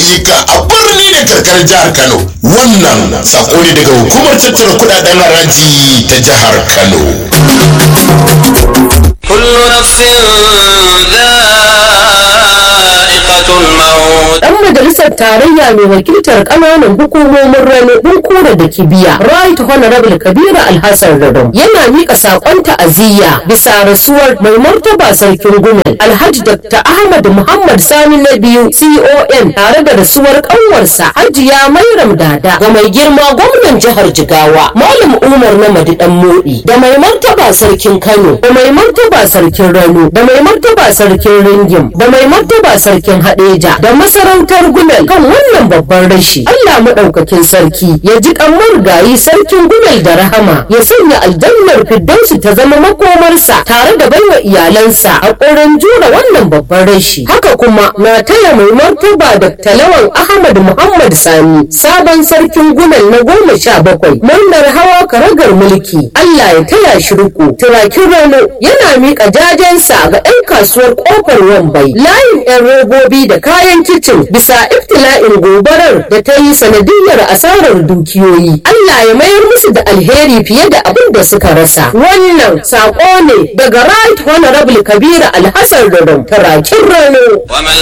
ayyuka a birni da karkar jihar Kano. Wannan sako ne daga hukumar tattara kudaden haraji ta jihar Kano. كل نفس ذائقة الموت dan majalisar tarayya mai wakiltar kananan hukumomin rano bunkura da kibiya right honorable kabiru alhassan radon yana mika sakon ta'aziyya bisa rasuwar mai martaba sarkin gumel alhaji dr ahmad muhammad sani na biyu con tare da rasuwar kanwarsa hajiya mairam dada ga mai girma gwamnan jihar jigawa malam umar na madidan modi da mai martaba sarkin kano da mai martaba sarkin rano da mai martaba sarkin ringim da mai martaba sarkin hadeja da masarautar gumel kan wannan babban rashi allah maɗaukakin sarki ya ji kan marigayi sarkin gumel da rahama ya sanya aljannar firdausi ta zama makomarsa tare da baiwa iyalansa a ƙorin jura wannan babban rashi haka kuma na taya mai martaba da talawan ahmad muhammad sani sabon sarkin gumel na goma sha bakwai murnar hawa karagar mulki allah ya taya shi riko turakin rano yana miƙa jajensa ga 'yan kasuwar ƙofar wambai layin 'yan robobi da kayan kicin bisa iftila'in gobarar da ta yi sanadiyar asarar dukiyoyi allah ya mayar musu da alheri fiye da abin da suka rasa wannan saƙo ne daga right honorable kabira alhassan rarun turakin rano ومن